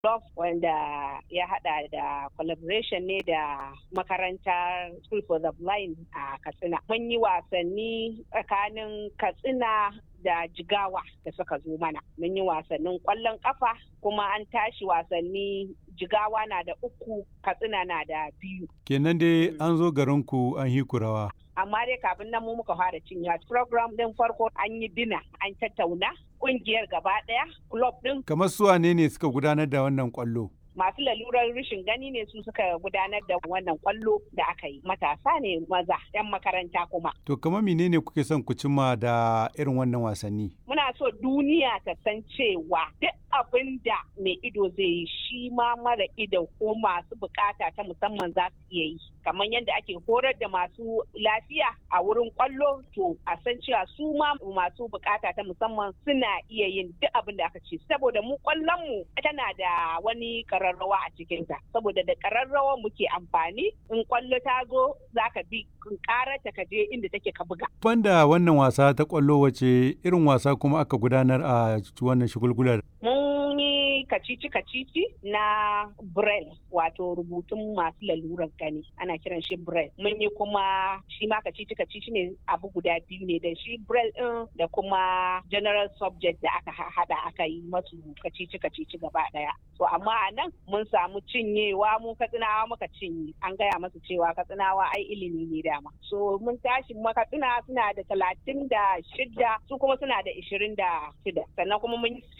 Love wanda ya hada da collaboration ne da makarantar School for the Blind a Katsina. Mun yi wasanni tsakanin Katsina da jigawa da suka zo mana mun yi wasannin kwallon kafa kuma an tashi wasanni jigawa na da uku katsina na da biyu kenan dai an zo garinku an yi kurawa amma dai kafin nan mu muka fara cin yawa program din farko an yi dina an tattauna kungiyar gaba daya club din kamar su wane ne suka gudanar da wannan kwallo masu lalurar rashin gani ne su suka gudanar da wannan kwallo da aka yi matasa ne maza 'yan makaranta kuma to kamar menene kuke son ku cimma da irin wannan wasanni muna so duniya ta san cewa duk abin da mai ido zai yi shi ma mara ido ko masu bukata ta musamman za su iya yi kamar yadda ake horar da masu lafiya a wurin kwallo to a san cewa su ma masu bukata ta musamman suna iya yin duk abin da aka ce saboda mu kwallon mu tana da wani kararrawa a cikinta saboda da kararrawa muke amfani in kwallo ta zo za ka bi karata ka je inda take ka buga banda wannan wasa ta kwallo wace irin wasa kuma aka gudanar a wannan shigulgular mun yi kacici kacici na braille wato rubutun masu lalurar gani ana kiran shi braille mun yi kuma shi ma kacici kacici ne abu guda biyu ne da shi braille din da kuma general subject da aka hada aka yi masu kacici kacici gaba daya to amma a nan mun samu cinyewa mu katsinawa muka cinye an gaya masu cewa katsinawa ai ilimi ne dama so mun tashi makatsina suna da talatin da shida su kuma suna da ishirin da shida sannan kuma mun yi